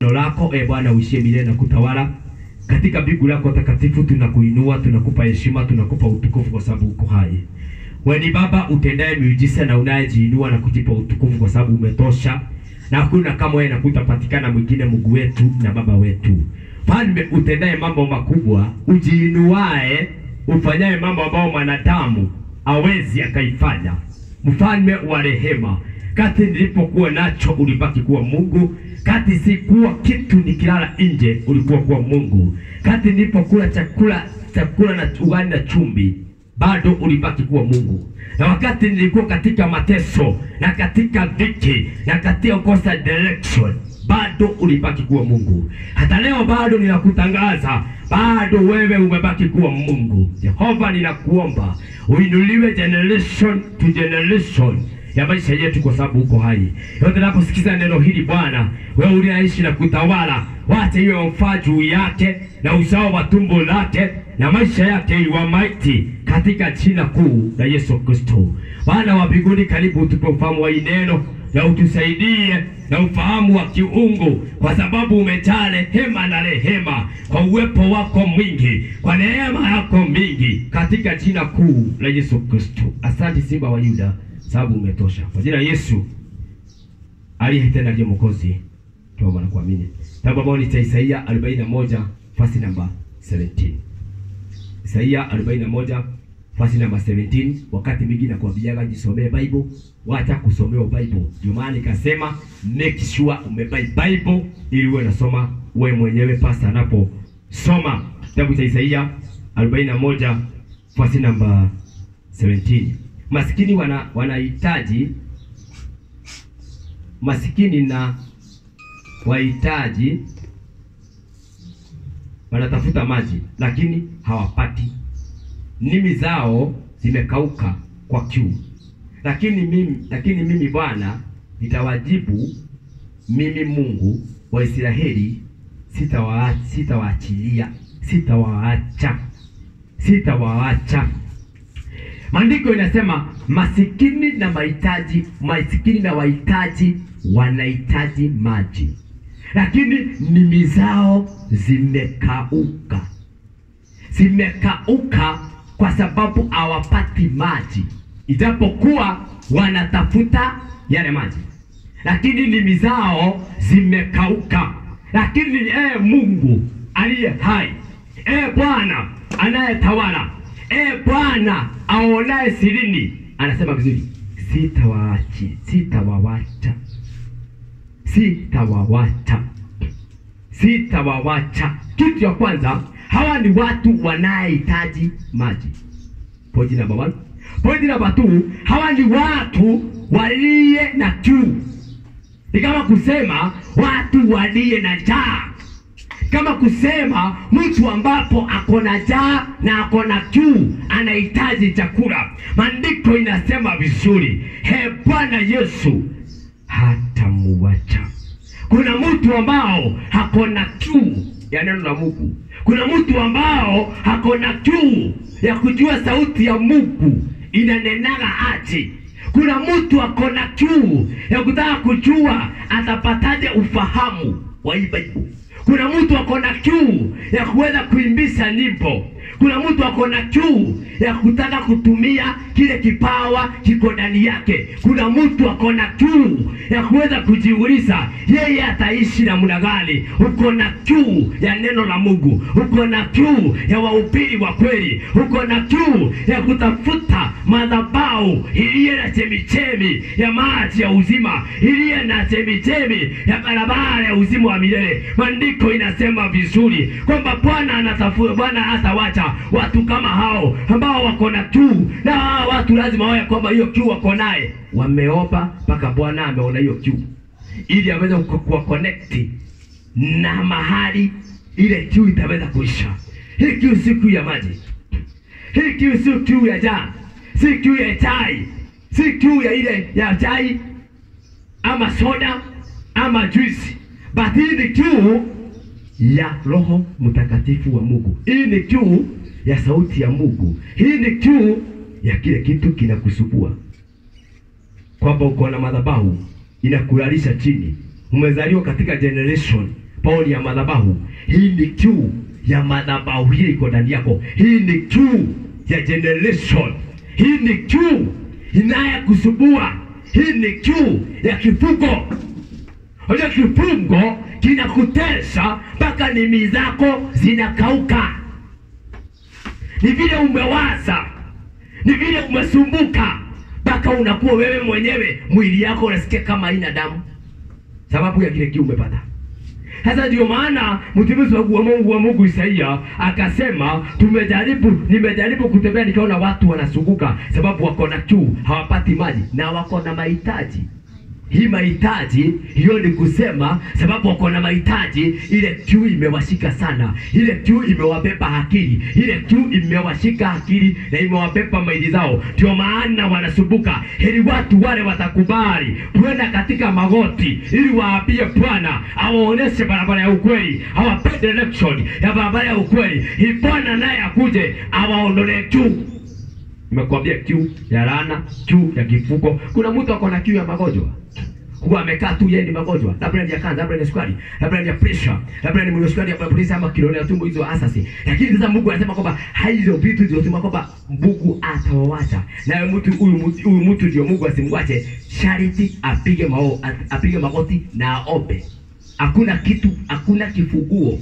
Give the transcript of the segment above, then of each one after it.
Neno lako e Bwana uishie milele na kutawala katika mbingu lako takatifu. Tunakuinua, tunakupa heshima, tunakupa utukufu kwa sababu uko hai. Wewe ni Baba utendaye miujiza na unayejiinua na kujipa utukufu kwa sababu umetosha, na hakuna kama wewe, na kutapatikana mwingine Mungu wetu na Baba wetu. Mfalme utendaye mambo makubwa, ujiinuae, ufanyaye mambo ambayo mwanadamu awezi akaifanya. Mfalme wa rehema, kati nilipokuwa nacho ulibaki kuwa Mungu, kati sikuwa kitu nikilala nje ulikuwa kuwa Mungu, kati nilipokula chakula chakula na ugali na chumvi bado ulibaki kuwa Mungu, na wakati nilikuwa katika mateso na katika dhiki na katika kosa direction bado ulibaki kuwa Mungu. Hata leo bado ninakutangaza, bado wewe umebaki kuwa Mungu. Jehova, ninakuomba uinuliwe generation to generation ya maisha yetu, kwa sababu uko hai. Yote naposikiza neno hili Bwana, wewe uliaishi na kutawala, wacha iwe mfaa juu yake na uzao wa tumbo lake na maisha yake iwa maiti katika jina kuu la Yesu Kristo. Bwana wa mbinguni, karibu utupe ufahamu wa hii neno na utusaidie na ufahamu wa kiungu, kwa sababu umejaa rehema na rehema, kwa uwepo wako mwingi, kwa neema yako mingi, katika jina kuu la Yesu Kristo. Asante Simba wa Yuda, sababu umetosha. Kwa jina la Yesu aliye tena ndiye Mwokozi, tuomba na kuamini. Kitabu ambao ni cha Isaia 41 fasi namba 17. Isaia 41 fasi namba 17. Wakati mingi nakwambiaga jisomee Bible, wacha kusomewa Bible. Ndio maana nikasema make sure umebai Bible ili uwe nasoma wewe mwenyewe pasa anaposoma. Kitabu cha Isaia 41 fasi namba 17. Masikini wana wanahitaji masikini na wahitaji wanatafuta maji lakini hawapati, nimi zao zimekauka kwa kiu. Lakini mimi lakini mimi Bwana nitawajibu, mimi Mungu wa Israeli sitawaachilia, sitawaachilia, sitawaacha, sitawaacha. Maandiko inasema masikini na mahitaji, masikini na wahitaji wanahitaji maji lakini nimi zao zimekauka, zimekauka kwa sababu hawapati maji, ijapokuwa wanatafuta yale maji, lakini nimi zao zimekauka. Lakini ee Mungu aliye hai, ee Bwana anayetawala, ee Bwana aonaye sirini, anasema vizuri, sitawaachi, sitawawacha sitawawacha, sitawawacha. Kitu cha kwanza, hawa ni watu wanayehitaji maji. Point number one. Point number two, hawa ni watu waliye na kiu. Ni kama kusema watu waliye na njaa, kama kusema mtu ambapo ako na njaa na ako na kiu, anahitaji chakula. Maandiko inasema vizuri, he Bwana Yesu hatamuwacha. Kuna mtu ambao hakona kiu ya neno la Mungu. Kuna mtu ambao hakona kiu ya kujua sauti ya Mungu inanenaga aje. Kuna mtu akona kiu ya kutaka kujua atapataje ufahamu wa hii Bible. Kuna mtu akona kiu ya kuweza kuimbisha nyimbo. Kuna mtu akona kiu ya kutaka kutumia kile kipawa kiko ndani yake. Kuna mtu akona kiu ya kuweza kujiuliza yeye ataishi namna gani. Uko na kiu ya neno la Mungu, uko na kiu ya wahubiri wa kweli, uko na kiu ya kutafuta madhabahu iliye na chemichemi ya maji ya uzima, iliye na chemichemi ya barabara ya uzima wa milele. Maandiko inasema vizuri kwamba Bwana anatafuta, Bwana hatawacha watu kama hao ambao wako na kiu, na hao watu lazima wawe kwamba hiyo kiu wako naye, wameomba mpaka Bwana ameona hiyo kiu, ili aweze kuwa connect na mahali ile kiu itaweza kuisha. Hii kiu si kiu ya maji, hii kiu si kiu ya jaa, si kiu ya chai, si kiu ya ile ya chai ama soda ama juisi, but hii ni kiu ya Roho Mtakatifu wa Mungu. Hii ni kiu ya sauti ya Mungu. Hii ni kiu ya kile kitu kinakusubua, kwamba uko na madhabahu inakulalisha chini. Umezaliwa katika generation power ya madhabahu. Hii ni kiu ya madhabahu, hii iko ndani yako. Hii ni kiu ya generation. Hii ni kiu inayokusumbua. Hii ni kiu ya kifungo. Unajua kifungo kinakutesa mpaka nimi zako zinakauka. Ni vile umewaza, ni vile umesumbuka mpaka unakuwa wewe mwenyewe mwili yako unasikia kama haina damu, sababu ya kile kiu umepata. Sasa ndio maana mtumishi wa Mungu wa Mungu Isaia akasema, tumejaribu, nimejaribu kutembea nikaona watu wanazunguka, sababu wako na kiu, hawapati maji na wako na mahitaji hii mahitaji hiyo ni kusema sababu wako na mahitaji, ile kiu imewashika sana, ile kiu imewabeba akili, ile kiu imewashika akili na imewabeba maili zao, ndio maana wanasumbuka. Heri watu wale watakubali kwenda katika magoti, ili waambie Bwana awaoneshe barabara ya ukweli, awape direction ya barabara ya ukweli, ili Bwana naye akuje awaondolee kiu. Nimekuambia kiu ya laana, kiu ya kifuko. Kuna mtu ako na kiu ya magonjwa huwa amekaa tu, yeye ni magonjwa, labda ni ya kansa, labda ni sukari, labda ni ya pressure, labda ni mwenye sukari ya pressure ama kilo ya tumbo, hizo asasi. Lakini sasa Mungu anasema kwamba hizo vitu hizo sema kwamba Mungu atawawacha, na mtu huyu huyu mtu ndio Mungu asimwache, shariti apige mao, apige magoti na aombe. Hakuna kitu, hakuna kifunguo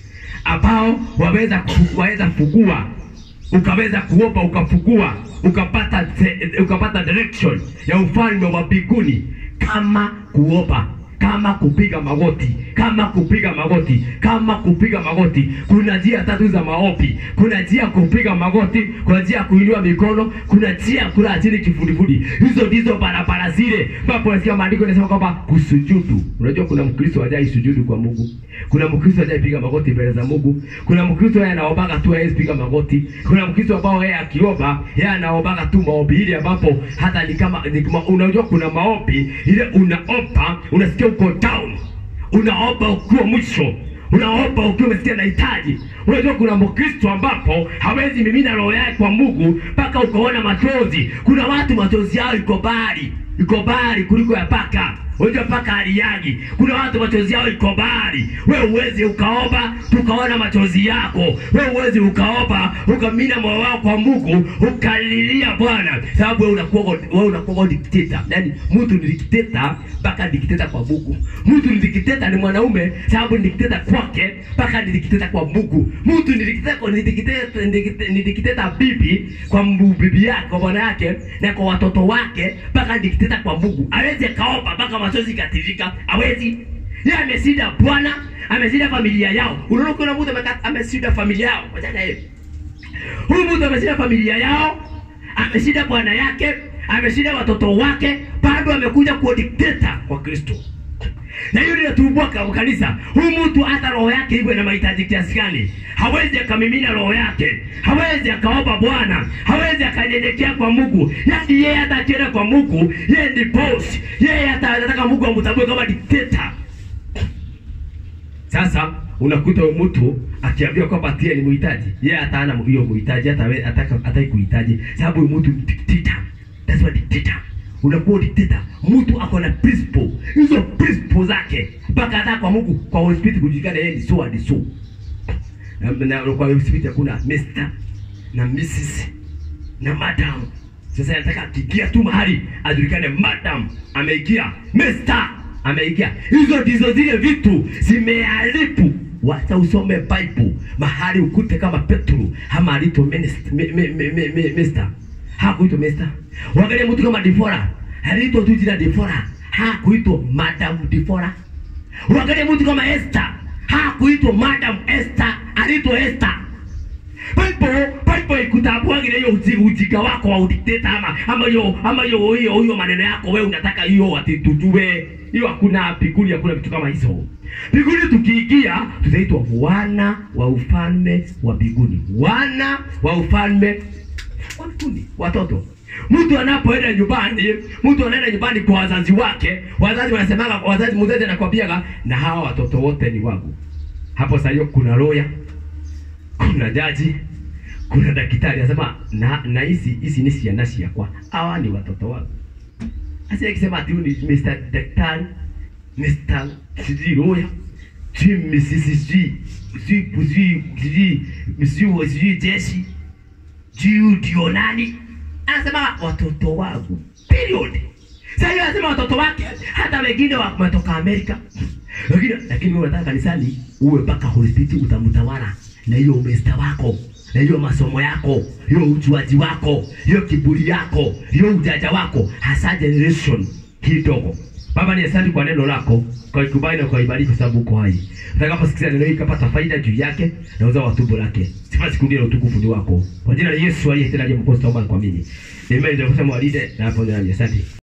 ambao waweza ku- waweza fungua ukaweza kuomba ukafungua ukapata te- ukapata direction ya ufalme wa mbinguni kama kuomba kama kupiga magoti kama kupiga magoti kama kupiga magoti kuna njia tatu za maombi kuna njia ya kupiga magoti kuna njia ya kuinua mikono kuna njia ya kulala chini kifudifudi hizo ndizo barabara zile ambapo unasikia maandiko yanasema kwamba kusujudu unajua kuna mkristo hajai sujudu kwa mungu kuna mkristo hajai piga magoti mbele za mungu kuna mkristo yeye anaombaga tu hawezi piga magoti kuna mkristo ambao yeye akiomba yeye anaombaga tu maombi ile ambapo hata ni kama ni kama unajua kuna maombi ile unaomba unasikia uko down unaomba ukiwa mwisho unaomba ukiwa umesikia nahitaji unajua kuna mkristo ambapo hawezi mimina roho yake kwa mungu mpaka ukaona machozi kuna watu machozi yao iko bari iko bari kuliko ya paka unajua paka haliagi kuna watu machozi yao iko bari we uwezi ukaomba tukaona machozi yako we uwezi ukaomba ukamina moyo wako kwa mungu ukalilia bwana sababu we unakuwa we unakuwa dikteta yani mtu ni dikteta mpaka dikteta kwa mungu mtu ni dikteta ni mwanaume sababu ni dikteta kwake mpaka ni dikteta kwa mungu mtu ni dikteta kwa- ni dikteta ni dikteta- ni dikteta bibi kwa mbu- bibi yake kwa bwana yake na kwa watoto wake mpaka ni dikteta kwa mungu awezi akaomba mpaka machozi katirika awezi yeye ameshinda bwana ameshinda familia yao unaona kuna mtu ameka- ameshinda familia yao wachana yeye huyu mtu ameshinda familia yao ameshinda bwana yake ameshinda watoto wake bado amekuja kuwa dikteta kwa kristo na hiyo linatumbua kwa kanisa huyu mtu hata roho yake iwe na mahitaji kiasi gani hawezi akamimina roho yake hawezi akaomba bwana hawezi akanyenyekea kwa mungu yaani yeye hata akienda kwa mungu yeye ni boss yeye hata anataka mungu amtambue kama dikteta sasa unakuta huyo mtu akiambiwa kwamba tie ni muhitaji yeye hata hana hiyo muhitaji hata we- hataka hataki kuhitaji sababu huyu mtu ni dikteta that's what dictator unakuwa dikteta mtu ako na principle hizo principle zake mpaka hata kwa Mungu kwa Holy Spirit kujulikana yeye ni so and so na, na kwa Holy Spirit hakuna Mr na Mrs na madam sasa nataka akiingia tu mahali ajulikane madam ameingia Mr ameingia hizo ndizo zile vitu zimeharibu wacha usome bible mahali ukute kama petro ama alito minister me, me, me, me, me, mister hakuitwa mister wangalia mtu kama difora aliitwa tu jina difora hakuitwa madam difora wangalia mtu kama esther hakuitwa madam esther aliitwa esther Bible Bible ikutambuagira hiyo uji- ujinga wako wa udikteta ama ama hiyo ama hiyo hiyo hiyo maneno yako wewe unataka hiyo ati tujue hiyo hakuna mbinguni hakuna vitu kama hizo mbinguni tukiingia tutaitwa wana wa ufalme wa mbinguni wana wa ufalme wa mbinguni watoto mtu anapoenda nyumbani mtu anaenda nyumbani kwa wazazi wake wazazi wanasemaga wazazi mzazi anakwambiaga na hawa watoto wote ni wangu hapo sasa hiyo kuna roya kuna jaji kuna daktari anasema na na hizi hizi ni ciana ciakwa hawa ni watoto wangu asi akisema ati huyu ni Mr. daktari Mr. sijui lawyer sijui misisi sijui sijui sijui sijui sijui sijui jeshi sijui ndio nani anasema watoto wangu period sasa hiyo anasema watoto wake hata wengine wametoka Amerika lakini lakini wewe unataka kanisani uwe mpaka hospitali utamtawala na hiyo umesta wako na hiyo masomo yako hiyo ujuaji wako hiyo kiburi yako hiyo ujanja wako hasa generation hii dogo Baba ni asante kwa neno lako, kwa ikubali na kwa ibariki kwa sababu uko hai. Utakaposikia neno hili kapata faida juu yake na uzao wa tumbo lake. Sifa siku ndio utukufu ni wako. Kwa jina la Yesu aliye tena aliye mkosi tuomba na kuamini. Amen. Ndio kusema walide na hapo ndio asante.